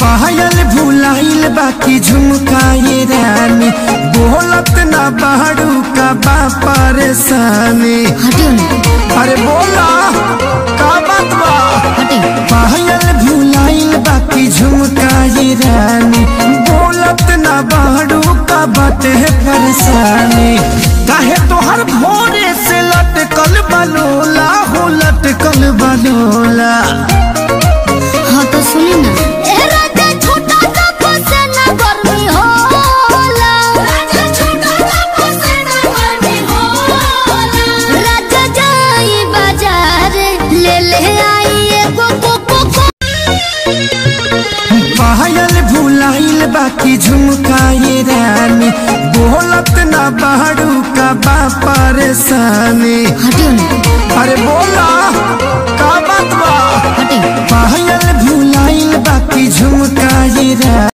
पायल भुलाइल बाकी झुमकाए रानी बोलत ना बाड़ू का बा परेशानी हटियो ना अरे बोला का बात बा हटियो पायल भुलाइल बाकी झुमकाए रानी बोलत ना बाड़ू का बाटे परेशानी काहे तोहर भोरे से लटकल बलोला हो लटकल बलोला हाँ तो सुनी ना ए राजा छोटा सा फसेना गर्मी होला राजा छोटा सा फसेना गर्मी होला राजा जाई बाजार ले ले आई एगो कोको को पायल भुलाइल बाकी झुमकाए रानी बोलत ना बाड़ू का बा परेशानी हटियो ना अरे बोला का बात बा हटियो पायल भुलाइल बाकी झुमकाए रानी